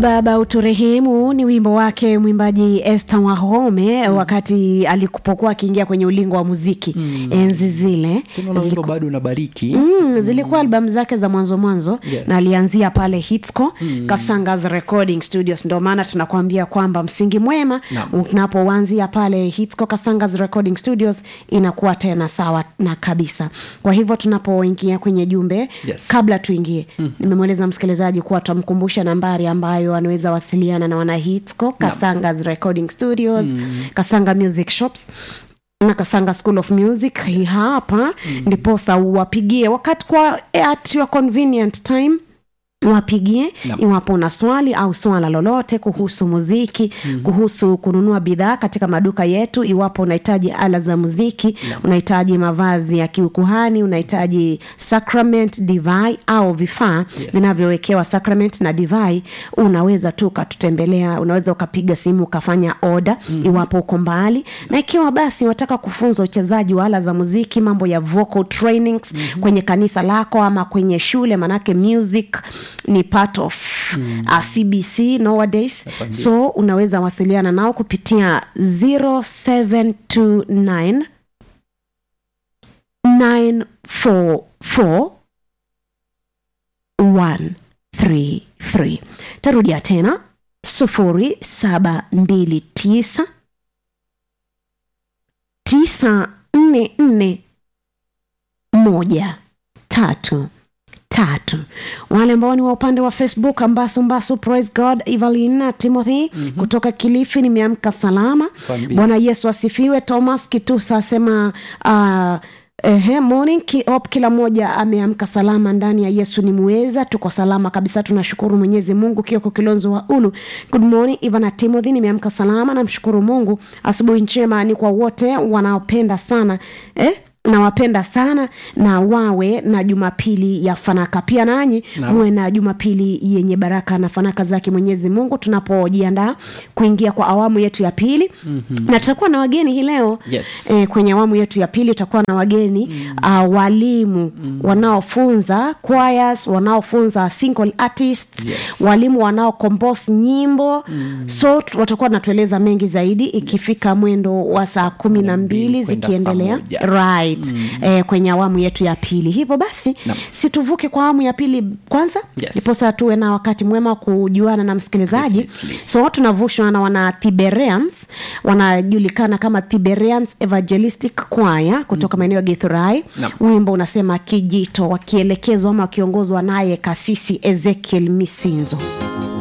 baba uturehemu ni wimbo wake mwimbaji Esther Wahome mm. wakati alipokuwa akiingia kwenye ulingo wa muziki mm. enzi zile tunaona wimbo bado unabariki Mm, zilikuwa albamu zake za mwanzo mwanzo Yes. na alianzia pale hitsco mm. kasangas recording studios ndio maana tunakuambia kwamba msingi mwema Naam. unapoanzia pale hitsco kasangas recording studios inakuwa tena sawa na kabisa kwa hivyo tunapoingia kwenye jumbe Yes. kabla tuingie mm. nimemweleza msikilizaji kuwa tutamkumbusha nambari ambayo anaweza wasiliana na wana hitsco kasangas recording studios mm. kasanga music shops na kasanga school of music hii hapa mm. ndiposa wapigie wakati kwa at your convenient time wapigie Naam. iwapo una swali au swala lolote kuhusu muziki mm. kuhusu kununua bidhaa katika maduka yetu iwapo unahitaji ala za muziki unahitaji mavazi ya kiukuhani unahitaji sacrament divai au vifaa Yes. vinavyowekewa sacrament na divai unaweza tu ukatutembelea unaweza ukapiga simu ukafanya oda mm. iwapo uko mbali na ikiwa basi unataka kufunza uchezaji wa ala za muziki mambo ya vocal trainings mm-hmm. kwenye kanisa lako ama kwenye shule manake music ni part of mm. uh, cbc nowadays so unaweza wasiliana nao kupitia 0729 944 133 tarudia tena 0729 944 moja tatu tatu wale ambao ni wa upande wa facebook ambasu mbasu praise god evelina timothy mm-hmm. kutoka kilifi nimeamka salama Kwambia. bwana yesu asifiwe thomas kitusa asema uh, Ehe, morning kiop kila mmoja ameamka salama ndani ya yesu ni muweza tuko salama kabisa tunashukuru mwenyezi mungu kioko kilonzo wa ulu good morning ivana timothy nimeamka salama namshukuru mungu asubuhi njema ni kwa wote wanaopenda sana eh? nawapenda sana na wawe na jumapili ya fanaka pia nanyi Naam. muwe na jumapili yenye baraka na fanaka zake mwenyezi mungu tunapojiandaa kuingia kwa awamu yetu ya pili mm-hmm. na tutakuwa na wageni hii leo Yes. e, kwenye awamu yetu ya pili tutakuwa na wageni mm. uh, walimu mm. wanaofunza choirs wanaofunza single artists Yes. walimu wanaokompose nyimbo mm. so tu- watakuwa natueleza mengi zaidi ikifika mwendo wa saa kumi na mbili kwenda zikiendelea saa moja. right mm. eh, kwenye awamu yetu ya pili hivyo basi Naam. situvuke kwa awamu ya pili kwanza Yes. ndiposa tuwe na wakati mwema wa kujuana na msikilizaji Definitely. so tunavushwa na wana Tiberians wanajulikana kama Tiberians Evangelistic Choir kutoka maeneo ya Githurai. Naam. Wimbo unasema kijito, wakielekezwa ama wakiongozwa naye kasisi Ezekiel Misinzo.